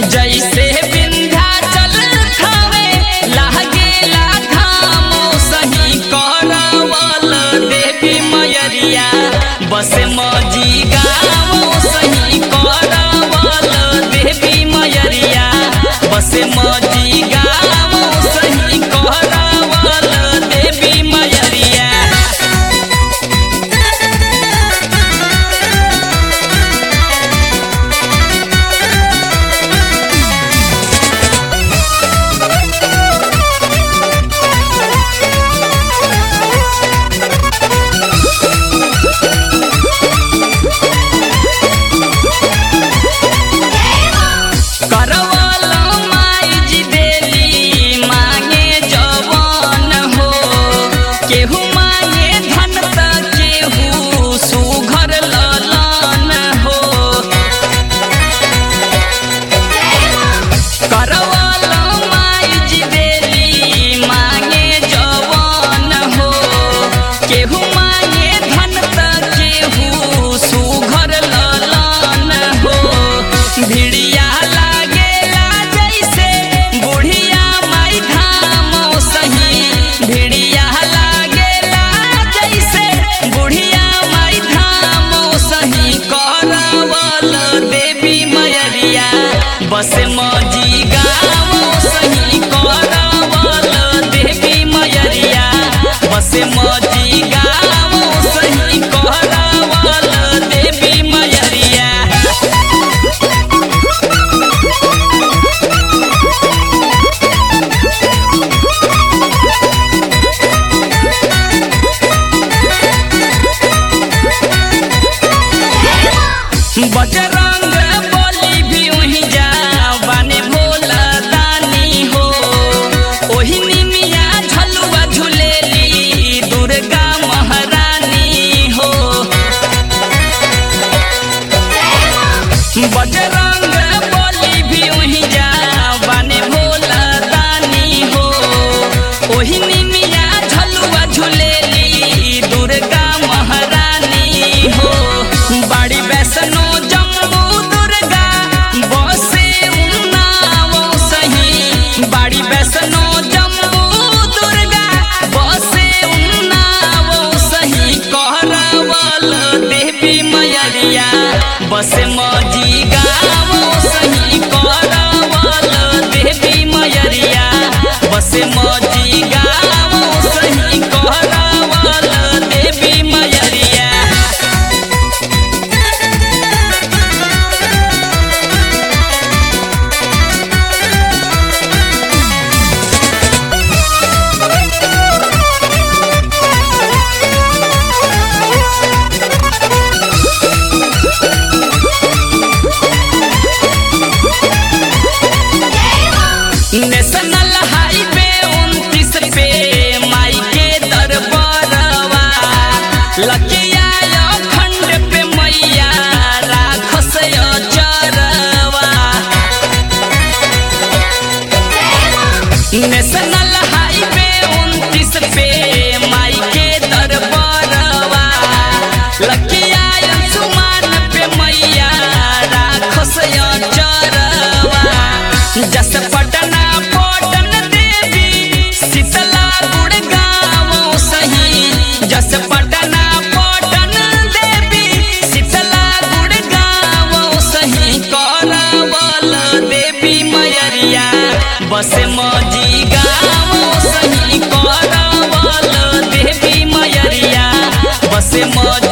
जैसे विंध्याचल थावे लागेला धामो सही करवल देवी मयरिया बस मजी गाँव सही करवल देवी मयरिया बस मजी गाँव सही करवल देवी मयरिया करवल माई जी देली मांगे जवान हो केहू मांगे धन त केहू सुघर ललन हो करवल माई जी देली मांगे जवान हो केहू मांगे धन त केहू सुघर ललन हो भिड़िया लागेला जैसे बुढ़िया माई धाम सही भिड़िया लागेला जैसे बुढ़िया माई धाम सही करवल देवी मयरिया बस मजी गाँव सही करवल देवी मयरिया बस मजी गाँव सही करवल देवी मयरिया बजरंग बली भी वहीं जा बाने भोला दानी हो ओही निमिया झलुआ झुलेली दुर्गा महारानी हो बजरंग बली भी वहीं जा बाने भोला दानी हो ओही निमिया झलुआ झुलेली दुर्गा महारानी हो बाड़ी वैष्णो जम्मू दुर्गा बसे उन्नाव सही बाड़ी वैष्णो जम्मू दुर्गा बसे उन्नाव सही कहरावल देवी मयरिया बस मजी गाँव सही कहरावल देवी मयरिया बस मजी गाँव सही कहरावल देवी मयरिया नेशनल हाईवे उनतीस पे माई के दरबारवा लकिया खंड पे मैया राखस चरवा नेशनल हाईवे उनतीस पे माई के दरबारवा लकिया सुमान पे मैया राखस चरवा जस पटना पटन देवी शीतला गुड़गांव सही जस पटना पटन देवी शीतला गुड़गांव सही करवल देवी मयरिया बस मजी गाँव सही करवल देवी मयरिया बस मजी